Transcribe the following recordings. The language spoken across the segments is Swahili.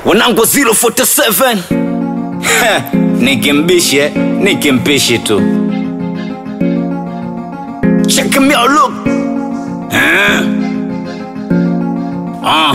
wanangu 047 nikimbishe nikimpishi tu check me out look eh? ah.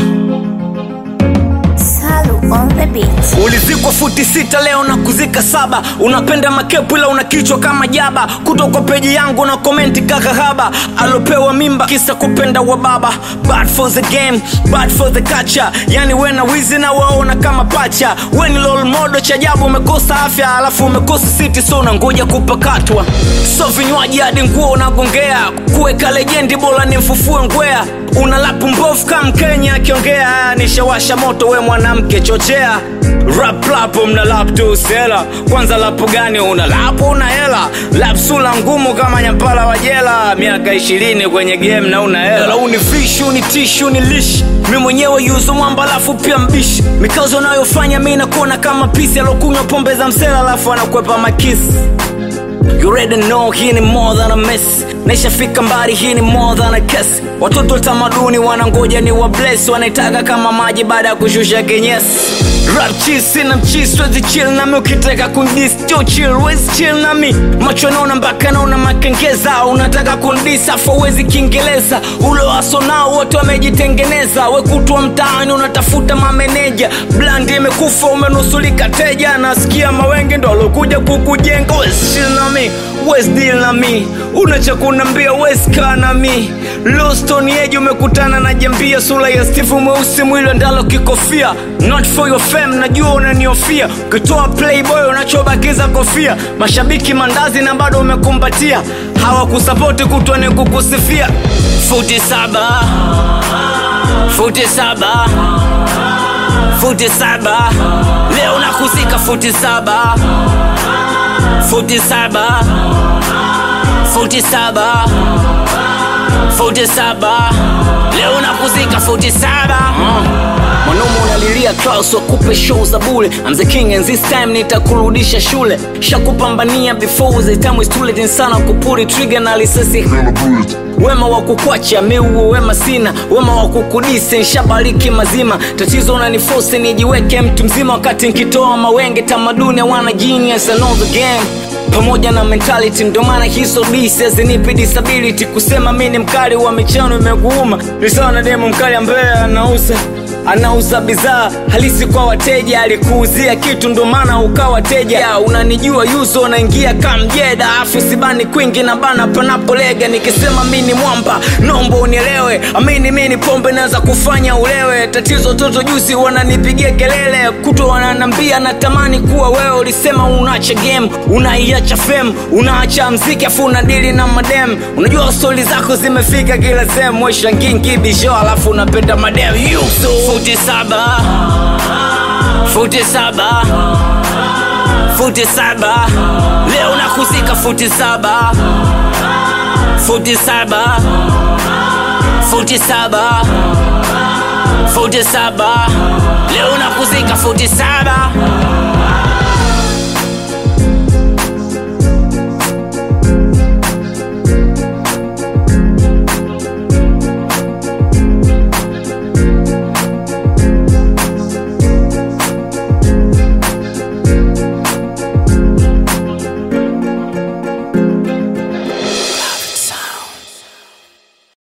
Salu on the beat. ulizikwa futi sita leo na kuzika saba unapenda makepu ila una kichwa kama jaba kutoka peji yangu na komenti kakahaba alopewa mimba kisa kupenda wa baba bad for the game bad for the culture yani we na wizi na waona kama pacha we ni lol modo cha ajabu umekosa afya alafu umekosa siti so unangoja kupakatwa so vinywaji hadi nguo unagongea kuweka lejendi bora ni mfufue ngwea una lapu mbovu kama mkenya akiongea nishawasha moto we mwanamke chochea rap lapo mna lap tu sela kwanza lapu gani una lapu una hela lap sula ngumu kama nyampala wa jela miaka ishirini kwenye game na una hela uni fish uni tish uni lish mi mwenyewe yuzo mwamba alafu pia mbishi mikazo unayofanya mi nakuona kama pisi alokunywa pombe za msela alafu anakwepa makisi You already know hii ni more than a mess naishafika mbali hii ni more than a kiss watoto wa tamaduni wanangoja ni wa bless wanaitaka kama maji baada ya kushusha kinyesi rap cheese na mcheese wezi chill nami ukitaka kundis jo chill wezi chill nami macho naona mpaka naona makengeza unataka kundis afu wezi kiingereza ule waso nao wote wamejitengeneza wekutwa mtaani unatafuta mameneja blandi imekufa umenusulika teja nasikia mawenge ndo alokuja kukujenga wezi chill nami wezi deal na mi unacha kunambia wezi kaa na mi loston yeji umekutana na jambia sura ya steve mweusi mwili ndalo kikofia not for your fame najua unaniofia ukitoa playboy unachobakiza kofia mashabiki mandazi na bado umekumbatia hawakusapoti kutwa ni kukusifia futi saba futi saba futi saba leo nakuzika futi saba futi saba futi saba futi saba leo nakuzika futi saba mwanaume unalilia Klaus wakupe show za bule I'm the king and this time nitakurudisha shule shakupambania before the time is too late insana kupuri trigger na lisasi wema wa kukwacha miuo wema sina wema wa kukudisi nshabariki mazima tatizo unanifosi nijiweke mtu mzima wakati nkitoa mawenge tamaduni wana genius I know the game pamoja na mentality ndio maana hizo disazinipi disability kusema mi ni mkali wa michano imekuuma ni sawa na demo mkali ambaye anauza anauza bidhaa halisi kwa wateja alikuuzia kitu ndo maana ukawa teja ya, unanijua yuzo unaingia kamjeda afu sibani kwingi na bana panapolega nikisema mi ni mwamba nombo unielewe amini mi ni pombe naweza kufanya ulewe tatizo toto juzi wananipigia kelele kuto wananambia natamani kuwa wewe ulisema unaacha game unaiacha fem unaacha mziki afu unadili na madem unajua stori zako zimefika kila sehemu weshangingi bisho alafu unapenda madem yuso futi saba futi saba futi saba leo nakuzika futi saba futi saba futi saba futi saba leo nakuzika futi saba